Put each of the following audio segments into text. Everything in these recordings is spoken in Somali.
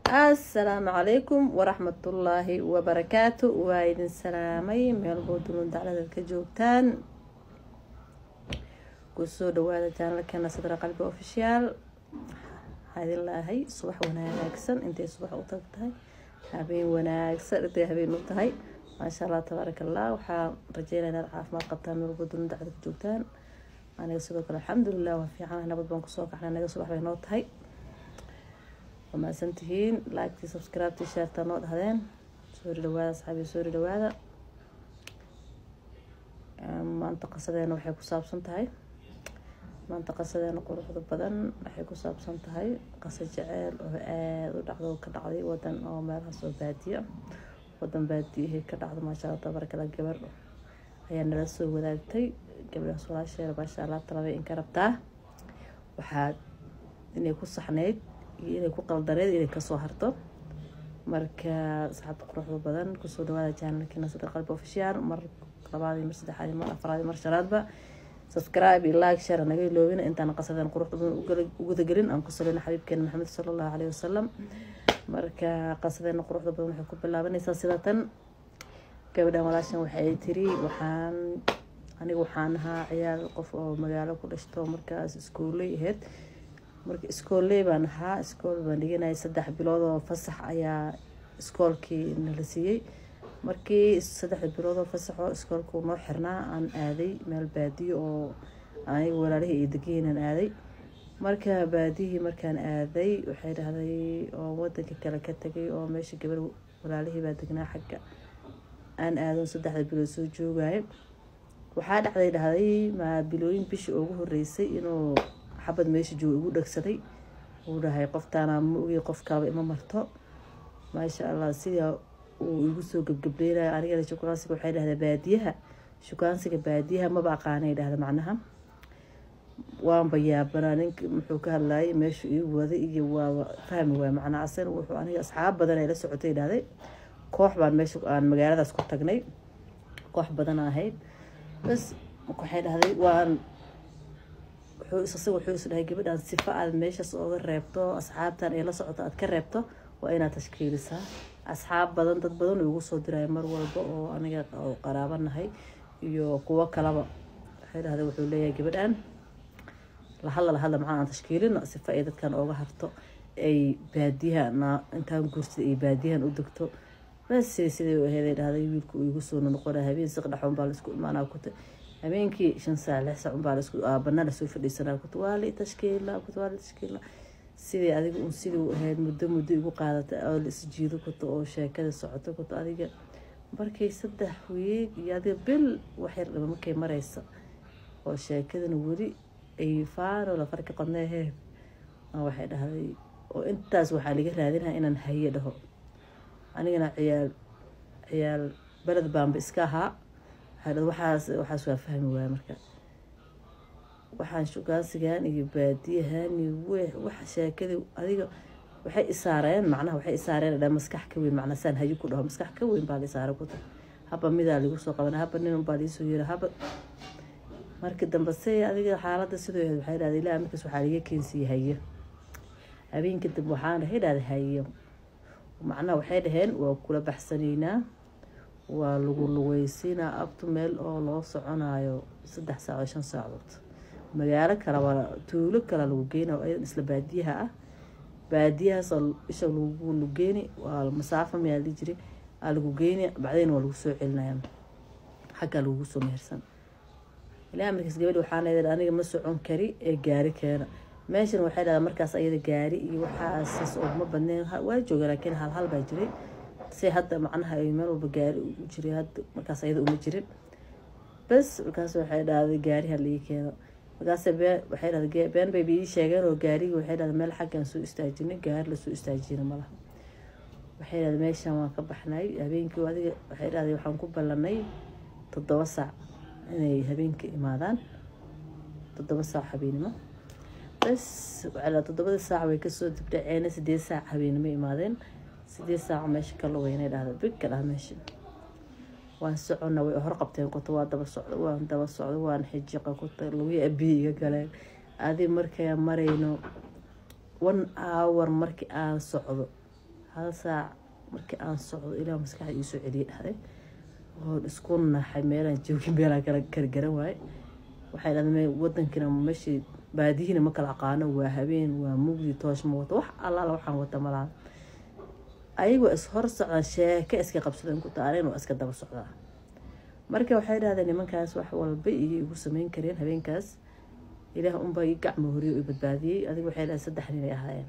assalaamu calaykum waraxmatullaahi wabarakaatu waa idin salaamay meelboo dunuun dacladeed ka joogtaan kusoo dhawaada janalkeena sadra qalbi ofishiyaal waxaa idin laahay subax wanaagsan intay subax u tag tahay habeen wanaagsan intay habeen u tahay maasha allah tabaaraka allah waxaa rajeynaya inaad caafimaad qabtaan meelboo dunuun daclada ka joogtaan aniga sidoo kale alxamdulilah waa fiican nabad baan kusoo kaxnay anaga subax bay noo tahay mahadsantihiin laagtii subscribeti sheerta noo dhahdeen soori dhawaada asxaabi soori dhawaada maanta qasadeena waxay ku saabsan tahay maanta qasadeena quruxda badan waxay ku saabsan tahay qasa jeceel oo aada u dhacdo ka dhacday wadan oo meelahaas oo baadiyo wadan baadiyahii ka dhacdo maasha allah tabarakala gabar ayaa nala soo wadaagtay gabadhaas walaasheeda maasha allah talabay in ka rabtaa waxaad inay ku saxneyd iyo inay ku qaldaneed inay kasoo harto marka asxaabta quruxda badan kusoo dhawaada janalkiina sadar qalbi ofishiyaal mar labaad iyo mar saddexaad iyo mar afraad iyo mar shanaadba subscribe iyo like share naga iloobina intaan qasadeen quruxda badan ugudagelin aan ku salina xabiibkeena maxamed sala allahu caleyhi wasalam marka qasadeena quruxda badan waxay ku bilaabanaysaa sida tan gabadhan walaashan waxay tiri waxaan aniga waxaan ahaa ciyaal qof oo magaalo ku dhashto markaas iskuuley ahayd marka iskooley baan ahaa iskool baan dhiganayay saddex bilood oo fasax ayaa iskoolkii nala siiyey markii saddexda bilood oo fasaxoo iskoolkuu noo xirnaa aan aaday meel baadiyo oo aniga walaalihii iyo degiinaan aaday marka baadiyihii markaan aaday waxay dhahday oo wadanka kale ka tegay oo meesha gabar walaalihii baa degnaa xagga aan aadon saddexda bilood soo joogaayo waxaa dhacday dhahday maa bilooyin bishii ugu horeysay inuu xabad meesha jooga igu dhegsaday uu dhahay qoftaana ma ogey qof kalaba ima marto maasha allah sidaa uu igu soo gebgableynaya anigana shukaansiga waxay dhahdaa baadiyaha shukaansiga baadiyaha maba aqaanay dhahda macnaha waanba yaabanaa ninka muxuu ka hadlayay meeshu ii waday iyo waaba fahmi waay macnaa asan wuxuu aniga asxaab badan ay la socotay dhahday koox baan meesha aan magaaladaas ku tagnay koox badan ahayd bas waxay dhahday waan isaga wuxuu is dhahay gabadhaan sifa aad meeshaas ooga reebto asxaabtan ay la socoto aad ka reebto waa inaad tashkiilisaa asxaab badan dad badan ugu soo diraya mar walba oo aniga oo qaraabanahay iyo kuwo kalaba waxay dhahday wuxuu leeyahay gabadhaan lahadla lahadla maxaa aan tashkiilino sifa ay dadkan ooga harto ay baadiyaha intaan guursada ay baadiyahan u degto bas siday u aheeday dhahday wiilka uu igu soo noqona habeen siqdhaxoon baa laisku imaanaa kuta habeenkii shan saac lix saac unbaa lasku aabana lasoo fadhiisanaa kut waa li tashkiila kut waa li tashkiila sidii adiga un sidii u ahayd muddo muddo igu qaadata oo la isjiido kuto oo sheekada socoto kuto adiga markay saddex wiig iyo adiga bil waxyar dhaba markay mareysa oo sheekadana weli ay faano la farka qodneehee waxay dhahday oo intaas waxaa laga raadinaya inaan haye dhaho anigana ciyaal ciyaal beled baanba iska ahaa waxaas waxaas waa fahmi waaya marka waxaan shugaansigan iyo baadiyahan iyo weex waxa sheekadii adiga waxay isaareen macnaha waxay isaareen dha maskax ka weyn macnaa saan hayi ku dhaho maskax ka weyn baa la isaara kuta haba midaa lagu soo qabana haba nin unbaa liisoo yira haba markii dambe se adiga xaaladda sidoo ahayd waxay dhahday ilaa markaas waxaa laga keensiiyey hayo habeenkii dambe waxaan dhahay dhahday hayo macnaha waxay dhaheen waa kula baxsanaynaa waa lagu lugeysiinaa abtu meel oo loo soconayo saddex saac oo shan saacood magaalo kale waa tuulo kale lagu geynay oo isla baadiyaha ah baadiyahaasoo isha lagu lugeeni waa masaafo mayaa li jiri aa lagu geyni bacdeen waa lagu soo celinaya xaggaa lagugu soo mehersan ilaa markaas gabadhi waxaa leedahay aniga ma socon kari ee gaari keena meeshan waxay dhahdaa markaas ayada gaari iyo waxaasas ooguma badneen waa jooga laakiin hal hal baa jiray se hadda macnaha ay meel walba gaari u jiray hadda markaas ayada uma jirin bas markaas waxay dhahday gaariha laii keeno markaas waxay dhahday been bay ii sheegeen oo gaarigi waxay dhahday meel xaggan soo istaajinay gaari lasoo istaajina malaha waxay dhahday meeshan waan ka baxnay habeenkii adiga waxay dhahday waxaan ku ballanay toddoba saac inay habeenka imaadaan toddoba saac habeenimo bas waxay toddobadii saac way kasoo dibdhaceena sideed saac habeenimo imaadeen sideed saaco meesha ka lugeynay dhahda big ka dhaha meesha waan socona way hor qabteen kuta waa daba socdo waan daba socdo waan xijiqa kuta lagu abiyi iga galeen adi markay marayno one hour markii aan socdo hal saac markii aan socdo ilaa maskaxda iisoo celiyay dhahday oon isku naxay meelaan joogin meelaan kala kala garan waaye waxay dhahdeen wadankiina meeshii baadihiina ma kala aqaano waa habeen waa mugdi toosh ma wato wax allaala waxaan wata malaha ayagoo is hor socdaan sheeke iska qabsadeen ku taareen waa iska daba socdaa marka waxay dhahdeen nimankaas wax walba iyo igu sameyn kareen habeenkaas ilaah unbaa ii gacmo horiyo i badbaadiyey adiga waxay dhahdeen saddex nin ay ahaayeen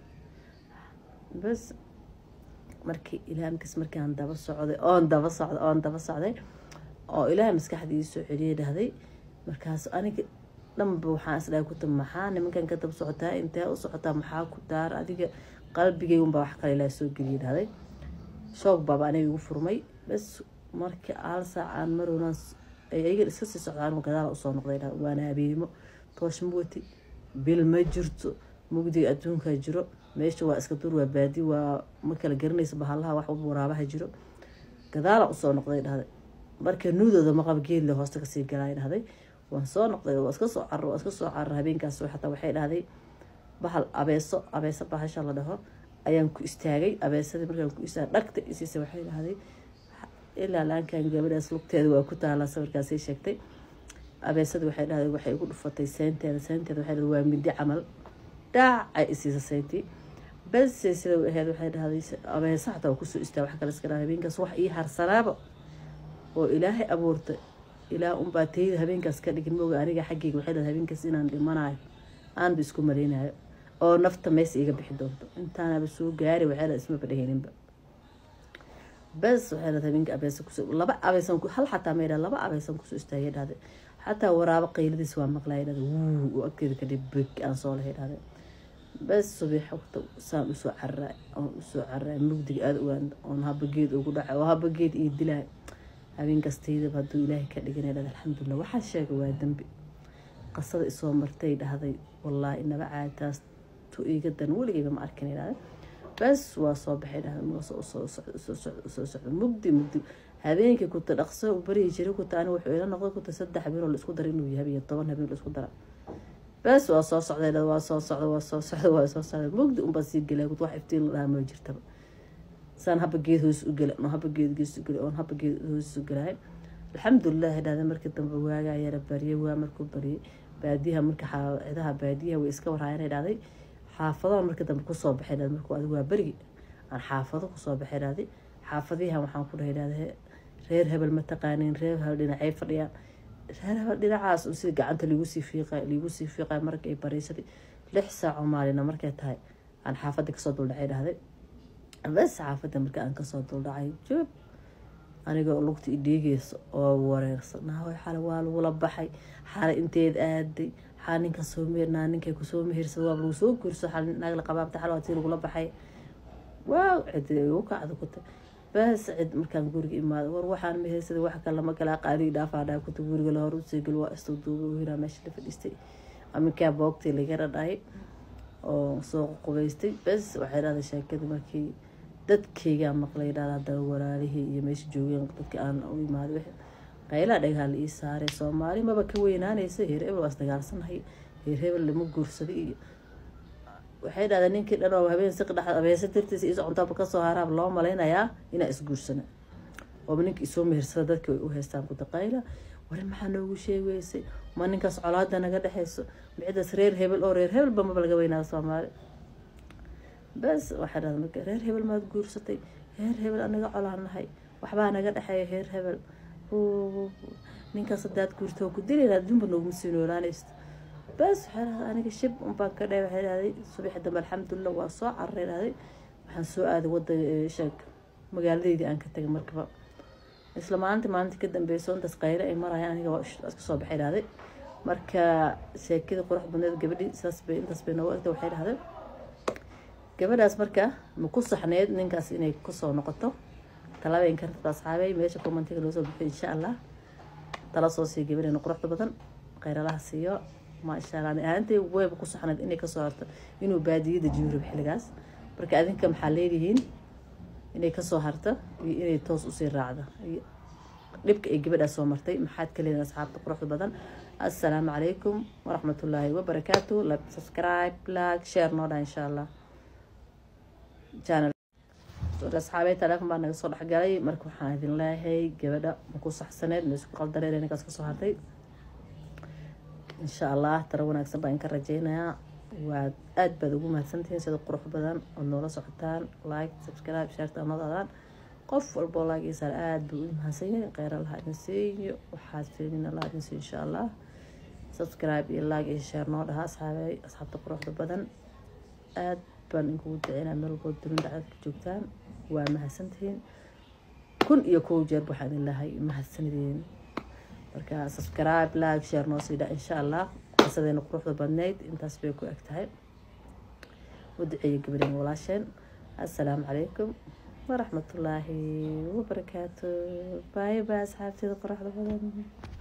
bas markii ilaamkas markii aan daba socday oon daba socday oon daba socday oo ilaah maskaxda ii soo celiyay dhahday markaas aniga dhanba waxaan isdhahay kuta maxaa nimankan ka daba socotaa intee u socotaa maxaa ku daar adiga qalbigay unbaa wax kale ilaa soo geliyay dhahday shoog baaba aniga igu furmay bas markii hal saac aan marowna ayaga iska sii socdaan gadaal usoo noqday dhahday waana habeemo toosh ma wati bil ma jirto mugdiga adduunkaa jiro meesha waa iska dur waa baadi waa ma kala garanaysa bahalaha wax waraabaha jiro gadaala usoo noqday dhahday marka nuudooda maqab geedle hoosta kasii galay dhahday waan soo noqday waa iska soo caro waa iska soo caro habeenkaas xataa waxay dhahday bahal abeeso abeeso bahasha la dhaho ayaan ku istaagay abeesadii markaan ku istaagay dhagta isiisa waxay dhahday ilaa laankan gabadhaas lugteeda waa ku taalaa sawirkaasay sheegtay abeesadii waxay dhahday waxay igu dhufatay seynteeda seynteeda waxay dhahday waa mindi camal dhaac ay isiisa seyntii bas sida ahayd waxay dhahday abeesa xataa waa kusoo istaa wax kale iska dhaha habeenkaas wax ii harsanaaba oo ilaahay abuurtay ilaah unbaa tayda habeenkaas ka dhigin mooga aniga xaggeyga waxay dhahay habeenkaas inaan dhimanayo aanba isku maleynayo oo nafta meesa iga bixi doonto intaanaba soo gaari waxay dhahay ismaba dheheeninba bas waxay dhahay habeenka abeesa kusoo laba abeesan hal xataa may dhaha laba abeesan kusoo istaagay dhahday xataa waraabo qayladiis waa maqlaya dhahday wuu agteeda kadhib beg aan soo lahay dhahday bas subax waqta saan usoo cararay oon usoo cararay mugdiga aada ogaan oon habageed ugu dhacay oo habageed ii dilay habeenkastaydaba hadduu ilaahay ka dhiganay dhahday alxamdulilah waxaa sheegay waa dembi qasada isoo martay dhahday wallaahi inaba caaditaas tu iiga dan weligayba ma arkin dhahday bas waa soo baxay dhahday soo socda mugdi mugdi habeenkii kuta dhaqso barihi jiray kuta ani wuxuu ila noqday kuta saddex habeen oo laisku dara inuu yahay iyo toban habeen laisku dara bas waa soo socday waa soo socda waa soo socda waa soo socda mugdi unbaa sii gelay wax iftiin la dhaha ma jirtaba saan haba geed hoos u gela oon haba geed gees u gela oon haba geed hoos u gelahay alxamdulilah dhahda markii dambe waagaa yara bariyay waa markuu bariyay baadiyaha marka cidaha baadiyaha way iska warhaayana dhahday xaafadaha markii dambe kusoo baxay dhahday markuu adigu waa berigi aan xaafado kusoo baxay dhahday xaafadiyahan waxaan ku dhahay dhahday reer hebel ma taqaanin reer hebel dhinacay fadhiyaan reer hebel dhinacaas si gacanta liigu sii fiiqay liigu sii fiiqay markay bariisadii lix saac oo maalina markay tahay aan xaafadii kasoo duldhacay dhahday bas xaafadda marka aan kasoo duldhacay joob anigoo lugta i dhiigeysa oo wareersan naaway xale waa lagula baxay xale inteed aaday xaa ninka soo meernaa ninkay kusoo mehersad waa lagu soo guurso xal naag la qabaabta xal waa tii lagula baxay waaw cidi igu kacda kuta bas cid markaan guriga imaado war waxaan mehersada wax kale lama kala qaadi dhaafaa dhaa kuta guriga la hor usii gal waa istuu duuba wiilaa meesha la fadhiistay aminkaa boogtii laga dhadhaay oo soo qubaystay bas waxay dhahday sheekadii markii dadkaygaa maqlay dhahda haddana walaalihii iyo meesha joogeen dadka aan u imaaday qaylaa dhagaha la ii saaray soomaali maba ka weynaanaysa heer hebel waa isdagaalsanahay heer hebel lama guursaday iyo waxay dhahdeen ninkii dhan oo habeen siq dhex abeesa dartiisa iso cuntaaba kasoo haraab loo malaynayaa inaa isguursana ooba ninka isoo mehersada dadka way u haystaan kutaqayla wari maxaa noogu sheegeysay ma ninkaas colaada naga dhexeyso micidaas reer hebel oo reer hebelba maba laga weynaada soomaali bas waxaa dhahda marka reer hebel maad guursatay reer hebel anaga colaanahay waxbaa naga dhexeeya reer hebel ninkaas hadaad guurto ku dilayna adduunba nooguma sii noolaanaysto bas waxay dhahday aniga shib unbaan ka dhahay waxay dhahday subaxi dambe alxamdulilah waa soo cararay dhahday waxaan soo aaday wadaga sheeg magaaladeydii aan ka tagay markaba isla maalinta maalinta ka dambeyso intaas qaylo ay marayaan aniga waa iska soo baxay dhahday marka sheekadii qurux badneed gabadhii saas bay intaas bay noogu egta waxay dhahday gabadhaas marka ma ku saxneyd ninkaas inay kusoo noqoto talabeyn karta asxaabey meesha commentiga loo soo bixiyo insha allah tala soo siiyo gabadheena quruxda badan khayralaha siiyo maasha allah ahaantay weyba ku saxneyd inay kasoo harto inuu baadiyada jiyo xilligaas marka adinka maxaa leedihiin inay kasoo harto iyo inay toos usii raacdo dhibka ay gabadhaas soo martay maxaad ka leedihin asxaabta quruxda badan assalaamu calaykum waraxmatullaahi wabarakaatu like subscribe like share noo dha insha allah channel asxaabey taleefon baa naga soo dhexgalay marka waxaan idin leeyahay gabadha maku saxsaneed maisku qaldaneed ninkaas kasoo hartay insha allah taro wanaagsan baan inka rajeynayaa waad aada baad ugu mahadsantihiin sida qurux badan ood noola socotaan like subscribe sharta amadadaan qof walboo laagiisaan aada buu u mahadsan yahay kheyra laha idin siiyo waxaad fiilina laha idin siiyo insha allah subscribe iyo like iyo share noo dhaha asxaabey asxaabta quruxda badan aada baan inkugu duceynaa meel walbood dunin dhacdad ka joogtaan waa mahadsantihiin kun iyo kow jeer waxaan idin lahay mahadsanideen marka subscribe like share noo sii dha insha allah qisadeena quruxda badneyd intaas bay ku eg tahay u duceeya gabadheen walaasheen assalaamu calaykum waraxmatullaahi wabarakaatu bye bye asxaabteeda quruxda badan